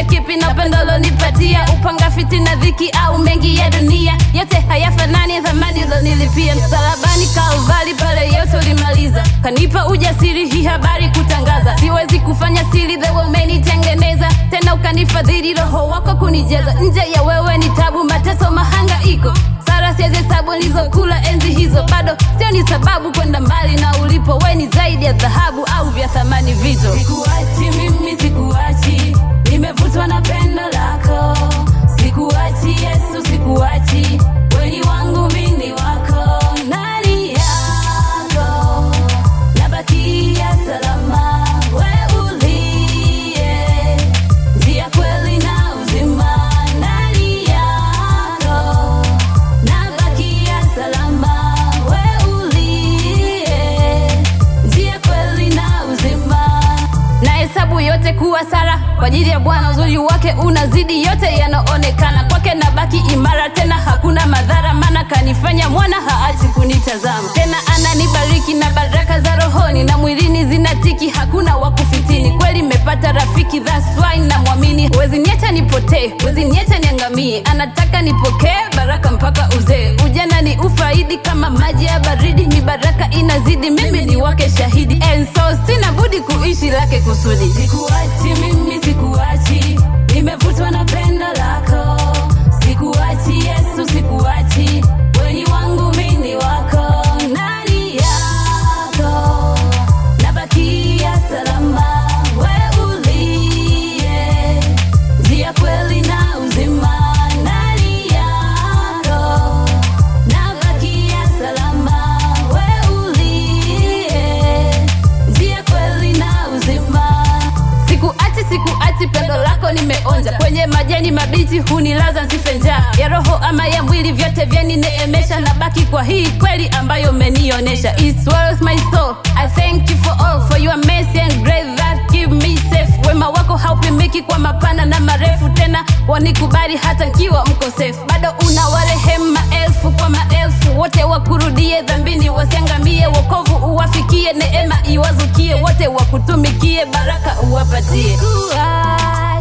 nikulipe kipi na pendo lonipatia upanga fitina dhiki au mengi ya dunia yote hayafanani thamani lonilipia msalabani kalvari pale yote ulimaliza kanipa ujasiri hii habari kutangaza siwezi kufanya siri the way umenitengeneza tena ukanifadhili roho wako kunijeza nje ya wewe ni tabu mateso mahangaiko sara siwezi hesabu nilizokula enzi hizo bado sio ni sababu kwenda mbali na ulipo we ni zaidi ya dhahabu au vya thamani vito sikuachi mimi sikuachi nimevutwa na pendo lako sikuachi yesu sikuachi weni wangu mini wako nani yako nabakia salama we uliye njia kweli na uzima ndani yako nabakia salama we uliye njia kweli na uzima na hesabu yote kuwa sara kwa ajili ya bwana uzuri wake unazidi yote yanaonekana kwake nabaki imara tena hakuna madhara maana kanifanya mwana haachi kunitazama tena ananibariki na baraka za rohoni na mwilini zinatiki hakuna wakufitini kweli mepata rafiki that's why na mwamini wezi niacha nipotee wezi niacha niangamie anataka nipokee baraka mpaka uzee ujana ni ufaidi kama maji ya baridi ni baraka inazidi mimi ni wake shahidi and so sina budi kuishi lake kusudi sikuachi mimi sikuachi nimevutwa na pendo lako sikuachi yesu sikuachi weni wangu mini wako nani yako nabakia salama we uliye njia kweli na uzima ndani yako nabakia salama we uliye njia kweli na uzima sikuachi sikuachi pendo lako nimeonja kwenye majani mabichi hunilaza nsife njaa ya roho ama ya mwili vyote vyanineemesha na baki kwa hii kweli ambayo umenionyesha It swallows my soul I thank you for all for your mercy and grace that give me safe wema wako haupimiki kwa mapana na marefu tena wanikubali hata nkiwa mkosefu bado una warehemu maelfu kwa maelfu wote wakurudie dhambini wasiangamie wokovu uwafikie neema iwazukie wote wakutumikie baraka uwapatie Sikuachi